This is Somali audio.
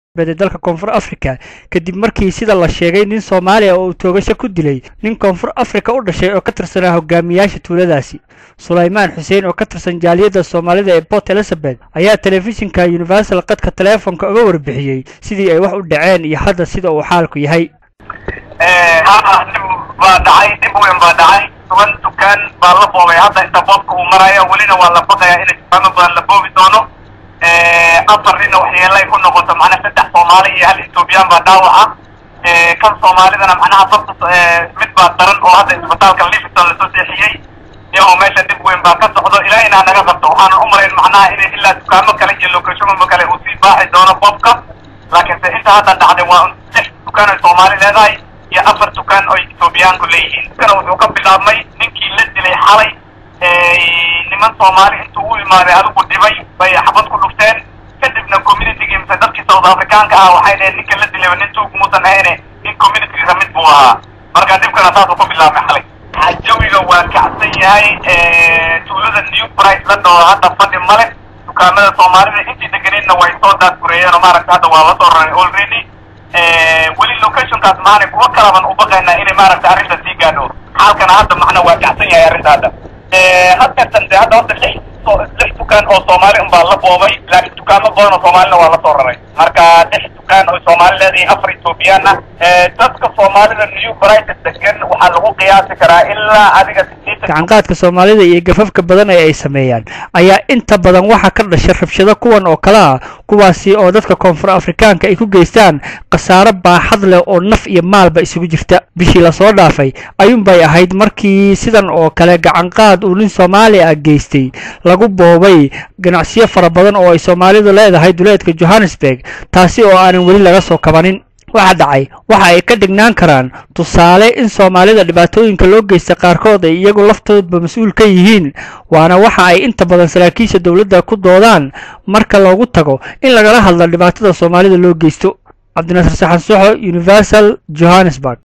ee dalka koonfur africa kadib markii sida la sheegay nin soomaaliya oo uu toogasho ku dilay nin koonfur africa u dhashay oo ka tirsanaa hogaamiyaasha tuuladaasi sulaymaan xuseen oo ka tirsan jaaliyadda soomaalida ee port elizabeth ayaa telefishinka universal qadka teleefonka uga warbixiyey sidii ay wax u dhaceen iyo hadda sida uu xaalku yahay haa dhib baa dhacay dhib weyn baa dhacay toban dukaan baa la boobay hadda inta boobka uu maraya welina waa la baqayaa in dukaamo badan la boobi doono afar nina waxyeelay ku noqoto macnaha saddex soomaali iyo hal ethoobiyan baa dhaawaca kan soomaalidana macnaha sabta mid baa daran oo hadda isbitaalka livingston lasoo seexiyey iyagoo meesha dhib weyn baa ka socdo ilaa inaa naga qabto waxaanan u malayn macnaha in ilaa dukaamo kale iyo locationo kale uu sii baaxi doono boobka laakiinse inta hadda dhacday waa lix dukaan oy soomaali leedahay iyo afar dukaan oy ethoobiyaanku leeyihiin kana wuxuu ka bilaabmay ninkii la dilay xalay niman soomaali intuu u imaaday adigu dhibay bay xabad ku dhufteen kadibna communitygii mise dadkii south africaanka ah waxay dhaheen ninka la dilayba nin tuug muusan ahayne nin communitygiisa mid buu ahaa marka dhibkana saasuu ku bilaabmay xalay jawiga waa kacsan yahay tuulada new price la dhaho hadda fadhi male dukaamada soomaalida intii deganeedna way soo daadgureeyeen oo maaragta hadda waa la soo raray already weli locationkaas maanay kuwa kalaban u baqaynaa inay maaragta arrinta sii gaadho xaalkana hadda macna waa kacsan yahay arrinta hadda haddeertan de hadda horta lix lix dukaan oo soomaali unbaa la boobay laakiin dukaamo badan oo soomaalina waa la soo raray marka lix dukaan oo soomaali leedahay afar ethoobiyan ah dadka soomaalida new brighton degan waxaa lagu qiyaasi karaa ilaa adiga gacanqaadka soomaalida iyo gafafka badan ee ay sameeyaan ayaa inta badan waxaa ka dhashay rabshado kuwan oo kale ah kuwaasi oo dadka koonfur afrikaanka ay ku geystaan khasaaro baaxad leh oo naf iyo maalba isugu jirta bishii lasoo dhaafay ayuunbay ahayd markii sidan oo kale gacanqaad uu nin soomaali ah geystay lagu boobay ganacsiyo fara badan oo ay soomaalidu leedahay duleedka johannesburg taasi oo aanan weli laga soo kabanin waxa dhacay waxa ay ka dhignaan karaan tusaale in soomaalida dhibaatooyinka loo geysta qaarkood ay iyagu laftoodba mas-uul ka yihiin waana waxa ay inta badan saraakiisha dowladda ku doodaan marka loogu tago in lagala hadlo dhibaatada soomaalida loo geysto cabdinasir saxan soxo universal johannesburg